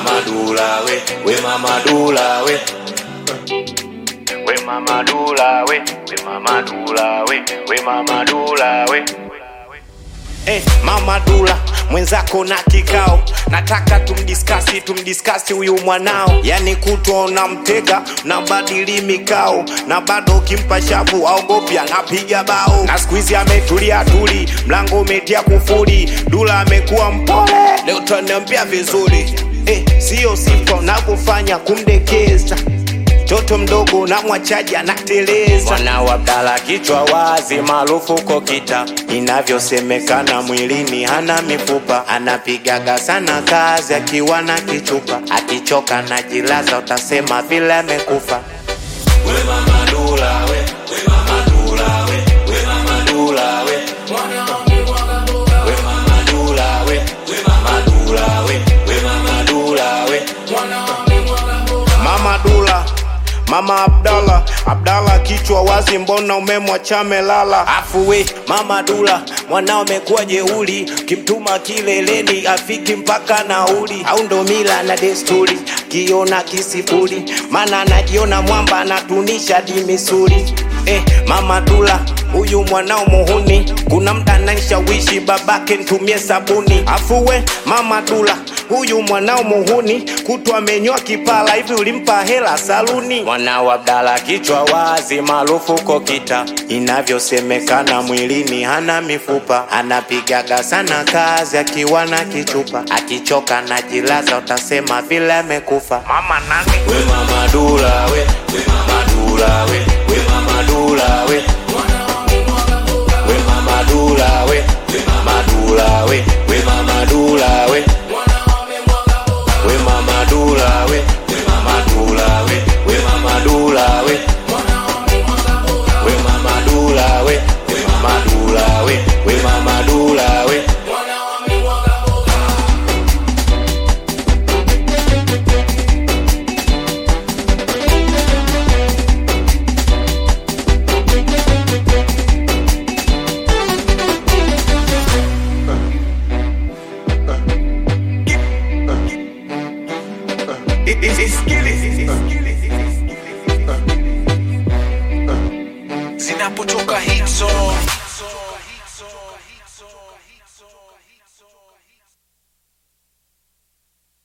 mama dula we we mama dula we we mama dula we we mama dula we we mama dula we Eh, mama Dula mwenzako na kikao, nataka tumdiskasi tumdiskasi huyu mwanao, yani kutwa unamtega na badili mikao, na bado ukimpa shavu aogopi anapiga bao, na siku hizi ametulia tuli, mlango umetia kufuri, Dula amekuwa mpole, leo taniambia vizuri eh, sio sifa unavyofanya kumdekeza mtoto mdogo na mwachaji anateleza. Mwana wa Abdala kichwa wazi, maarufu kokita, inavyosemekana mwilini hana mifupa, anapigaga sana kazi akiwa na kichupa, akichoka na jilaza, utasema vile amekufa. we mama dula we we mama dula we we mama dula we we mama dula we we mama dula we we mama dula we Mama Dula, Mama Abdalla, Abdalla kichwa wazi, mbona umemwacha melala? Afu we Mama Dula, mwanao amekuwa jeuli, kimtuma kileleni afiki mpaka nauli, au ndo mila na desturi, kiona kisifuri, maana anajiona mwamba anatunisha di misuli. Eh, Mama Dula huyu mwanao muhuni, kuna mda ananishawishi babake ntumie sabuni. Afu we Mama Dula huyu mwanao muhuni kutwa amenyoa kipala hivi ulimpa hela saluni mwanao abdala kichwa wazi maarufu kokita inavyosemekana mwilini hana mifupa anapigaga sana kazi akiwa na kichupa akichoka na jilaza utasema vile amekufa mama nani we mama dula we we mama dula we we mama dula we we mama dula we we mama dula we we mama dula we we mama dula we we mama dula we we mama dula we we mama dula we we mama dula we we mama dula we zinapotoka hit song